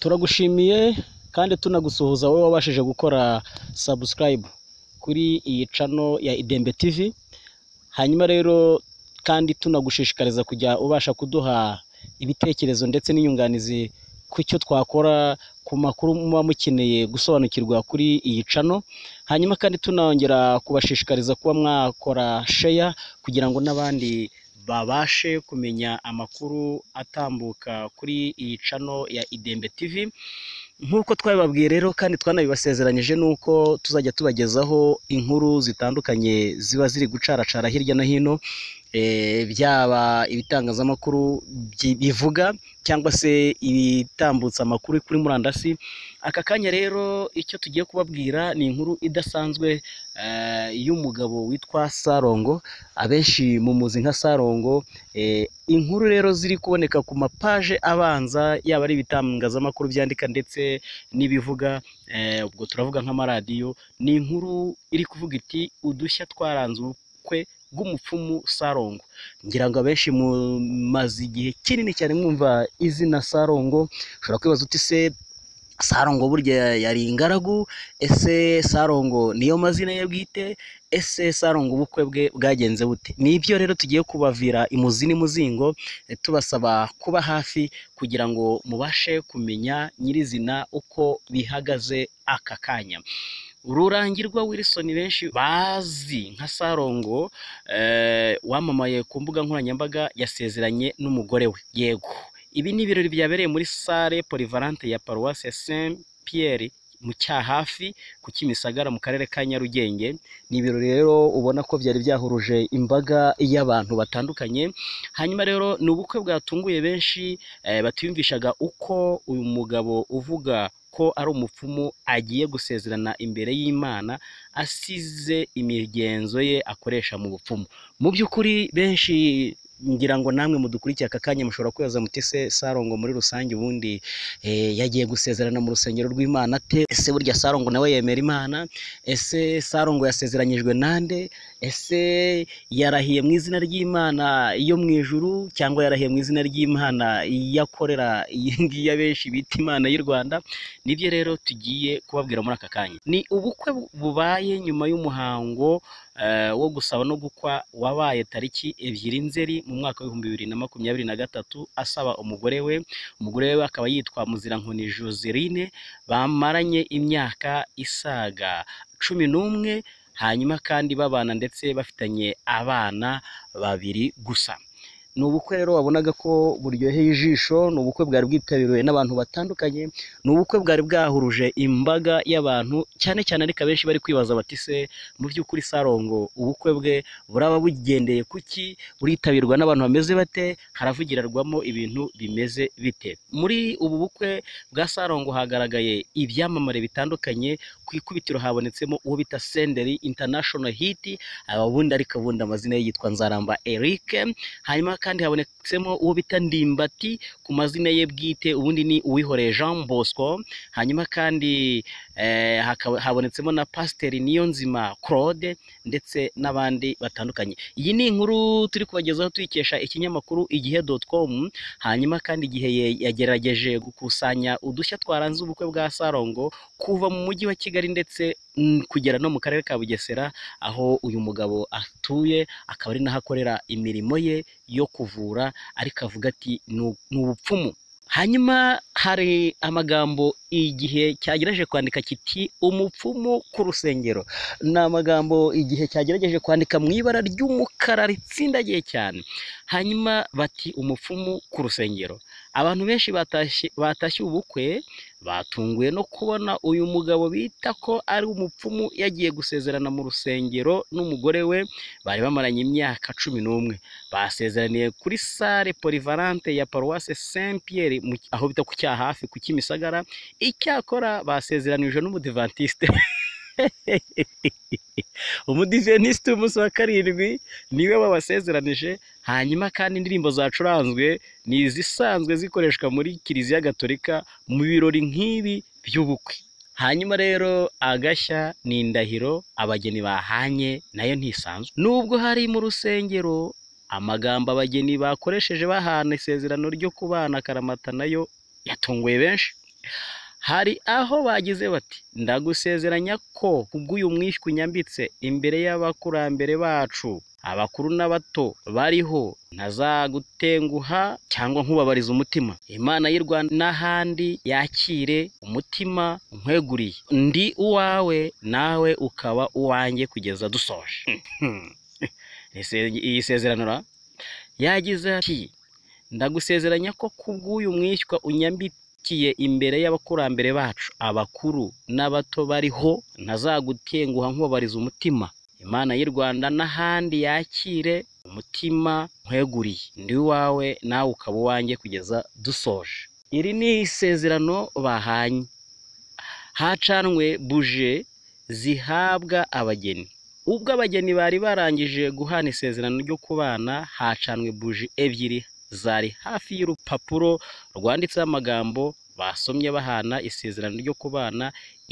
turagushimiye kandi tunagusuhuza wowe wabashije gukora subscribe kuri iyi cano ya Idembe TV hanyuma rero kandi tunagushishikariza kujya ubasha kuduha ibitekerezo ndetse n'inyunganizi ku cyo twakora ku makuru muba mukeneye gusobanukirwa kuri iyi cano hanyuma kandi tunongera kubashishikariza kuba mwakora sheya kugira ngo n'abandi babashe kumenya amakuru atambuka kuri iyi cano ya Idembe TV nk'uko twabibabwiye rero kandi twanabibasezeranyije nuko tuzajya tubagezaho inkuru zitandukanye ziba ziri gucaracara hirya no hino eh, byaba ibitangazamakuru byi- bivuga cyangwa se ibitambutsa amakuru kuri murandasi aka kanya rero icyo tugiye kubabwira ni inkuru idasanzwe eh, y'umugabo witwa Sarongo abenshi mumuzi nka Sarongo eh, inkuru rero ziri kuboneka ku mapaje abanza yaba ari ibitangazamakuru byandika ndetse n'ibivuga eh, ubwo turavuga nk'amaradiyo ni inkuru iri kuvuga iti udushya twaranze ubukwe bw'umupfumu Sarongo ngira ngo abenshi mumaze igihe kinini cyane mwumva izina Sarongo ushobora kwibaza uti se Sarongo burya yari ingaragu ese Sarongo niyo mazina ye bwite ese Sarongo ubukwe bwe bwagenze bute ni ibyo rero tugiye kubavira imuzi n'imuzingo eh, tubasaba kuba hafi kugira ngo mubashe kumenya nyirizina uko bihagaze aka kanya rurangirwa Wilson benshi bazi nka Sarongo eh, wamamaye ku mbuga nkoranyambaga yasezeranye n'umugore we yego ibi ni ibirori byabereye muri sale polivalante ya paruwasi ya saint pierre mu cyahafi ku kimisagara mu karere ka nyarugenge ni ibirori rero ubona ko byari byahuruje imbaga y'abantu batandukanye hanyuma rero ni ubukwe bwatunguye benshi eh, batiyumvishaga uko uyu mugabo uvuga ko ari umupfumu agiye gusezerana imbere y'imana asize imigenzo ye akoresha mu bupfumu mu by'ukuri benshi ngira ngo namwe mudukurikiye aka kanya mushobora kwibaza muti se sarongo muri rusange ubundi eh, yagiye gusezerana mu rusengero rw'imana ate ese burya sarongo nawe yemera imana ese sarongo yasezeranyijwe nande ese yarahiye mu izina ry'imana yo mu ijuru cyangwa yarahiye mu izina ry'imana iyo akorera iyi ngiyi abenshi bita imana y'u rwanda nibyo rero tugiye kubabwira muri aka kanya ni ubukwe bubaye nyuma y'umuhango eh, wo gusaba no gukwa wabaye tariki ebyiri nzeri mu mwaka w'ibihumbi bibiri na makumyabiri na gatatu asaba umugore we umugore we akaba yitwa muzirankoni joseline bamaranye imyaka isaga cumi n'umwe hanyuma kandi babana ndetse bafitanye abana babiri gusa ni ubukwe rero wabonaga ko buryoheye ijisho ni ubukwe bwari bwitabiriwe n'abantu batandukanye ni ubukwe bwari bwahuruje imbaga y'abantu cyane cyane ariko abenshi bari kwibaza bati se mu by'ukuri sarongo ubukwe bwe buraba bugendeye kuki buritabirwa n'abantu bameze bate haravugirarwamo ibintu bimeze bite muri ubu bukwe bwa sarongo hagaragaye ibyamamare bitandukanye ku ikubitiro habonetsemo uwo bita senderi international hit aba bundi ariko bundi amazina ye yitwa nzaramba eric hanyuma kandi habonetsemo uwo bita ndimbati ku mazina ye bwite ubundi ni uwihoreye jean bosco hanyuma kandi eh, hakaba- habonetsemo na pasiteri niyonzima claude ndetse n'abandi batandukanye iyi ni inkuru turi kubagezaho tuyikesha ikinyamakuru igihe com hanyuma kandi igihe ye- yagerageje gukusanya udushya twaranze ubukwe bwa sarongo kuva mu mujyi wa kigali ndetse mm, kugera no mu karere ka bugesera aho uyu mugabo atuye akaba ari naho akorera imirimo ye yo kuvura ariko avuga ati "Nu- ni ubupfumu hanyuma hari amagambo igihe cyagerageje kwandika kiti umupfumu ku rusengero ni amagambo igihe cyagerageje kwandika mu ibara ry'umukara ritsindagiye cyane hanyuma bati umupfumu ku rusengero abantu benshi batashye batashye ubukwe batunguwe no kubona uyu mugabo bita ko ari umupfumu yagiye gusezerana mu rusengero n'umugore we bari bamaranye imyaka cumi n'umwe basezeraniye kuri sale polivalante ya paruwase saint pierre mu- aho bita ku cyahafi ku kimisagara icyakora basezeranijwe n'umudivantiste umudiventisite w'umunsi wa karindwi niwe wabasezeranije hanyuma kandi indirimbo zacuranzwe ni izisanzwe zikoreshwa muri kiliziya gatolika mu birori nk'ibi by'ubukwe hanyuma rero agashya ni indahiro abageni bahanye nayo ntisanzwe nubwo hari mu rusengero amagambo abageni bakoresheje bahana isezerano ryo kubana akaramata nayo yatunguye benshi hari aho bagize bati ndagusezeranya ko kubw'uyu mwishywa unyambitse imbere y'abakurambere bacu abakuru n'abato bariho ntazagutenguha cyangwa nkubabariza umutima imana y'u rwanda n'ahandi yakire umutima nkweguriye ndi uwawe nawe ukaba uwanjye kugeza dusoje iyi sezerano ra yagize ati ndagusezeranya ko kubw'uyu mwishywa unyambikiye imbere y'abakurambere bacu abakuru n'abato bariho ntazagutenguha nkubabariza umutima imana y'u rwanda n'ahandi yakire umutima nkweguriye ndi uwawe nawe ukaba uwanjye kugeza dusoje iri ni isezerano bahanye hacanwe buje zihabwa abageni ubwo abageni bari barangije guhana isezerano ryo kubana hacanwe buji ebyiri zari hafi y'urupapuro rwanditseho amagambo basomye bahana isezerano ryo kubana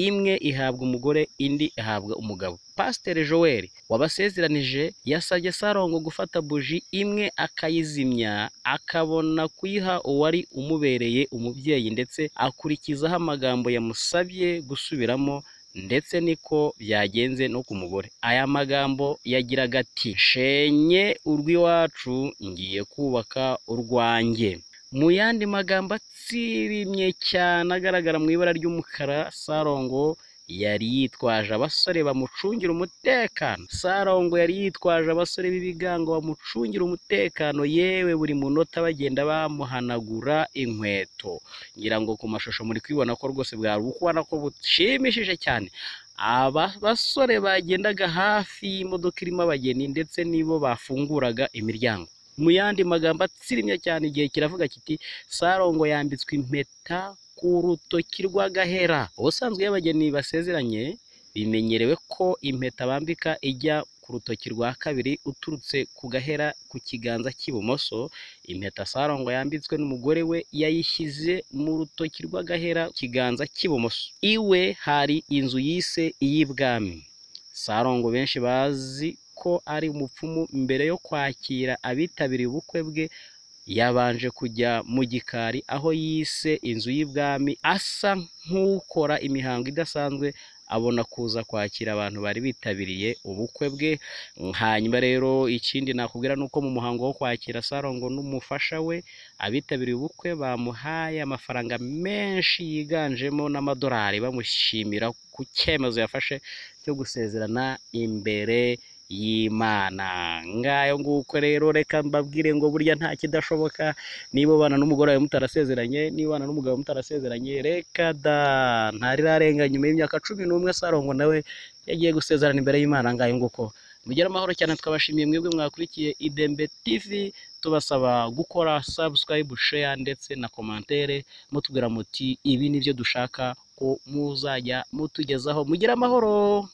imwe ihabwa umugore indi ihabwa umugabo pasiteri joel wabasezeranije yasabye sarongo gufata buji imwe akayizimya akabona kuyiha uwari umubereye umubyeyi ndetse akurikizaho amagambo yamusabye gusubiramo ndetse niko byagenze no ku mugore aya magambo yagiraga ati nshenye urw'iwacu ngiye kubaka urwanjye mu yandi magambo atsirimye cyane agaragara mu ibara ry'umukara sarongo yari yitwaje abasore bamucungira umutekano sarongo yari yitwaje abasore b'ibigango bamucungira umutekano yewe buri munota bagenda bamuhanagura inkweto ngira ngo ku mashusho muri kwibona ko rwose bwari ubona ko bushimishije cyane aba basore bagendaga hafi y'imodoka irimo abageni ndetse nibo bafunguraga imiryango mu yandi magambo atsirimye cyane igihe kiravuga kiti sarongo yambitswe impeta ku rutoki rw'agahera ubusanzwe iyo abageni basezeranye bimenyerewe ko impeta bambika ijya ku rutoki rwa kabiri uturutse ku gahera ku kiganza cy'ibumoso impeta sarongo yambitswe n'umugore we yayishyize mu rutoki rw'agahera ku kiganza cy'ibumoso iwe hari inzu yise iy'ibwami sarongo benshi bazi ko ari umupfumu mbere yo kwakira abitabiriye ubukwe bwe yabanje kujya mu gikari aho yise inzu y'ibwami asa nk'ukora imihango idasanzwe abona kuza kwakira abantu bari bitabiriye ubukwe bwe hanyuma rero ikindi nakubwira ni uko mu muhango wo kwakira sarongo n'umufasha we abitabiriye ubukwe bamuhaye amafaranga menshi yiganjemo n'amadolari bamushimira ku cyemezo yafashe cyo gusezerana imbere y'imana ngayo nguko rero reka mbabwire ngo burya nta kidashoboka niba ubana n'umugore wawe mutarasezeranye niba ubana n'umugabo mutarasezeranye reka da ntarirarenga nyuma y'imyaka cumi n'umwe sarongo nawe yagiye gusezerana imbere y'imana ngayo nguko mugire amahoro cyane twabashimiye mwebwe mwakurikiye idembe tv tubasaba gukora subscribe share ndetse na komantere mutubwira muti ibi nibyo dushaka ko muzajya mutugezaho mugire amahoro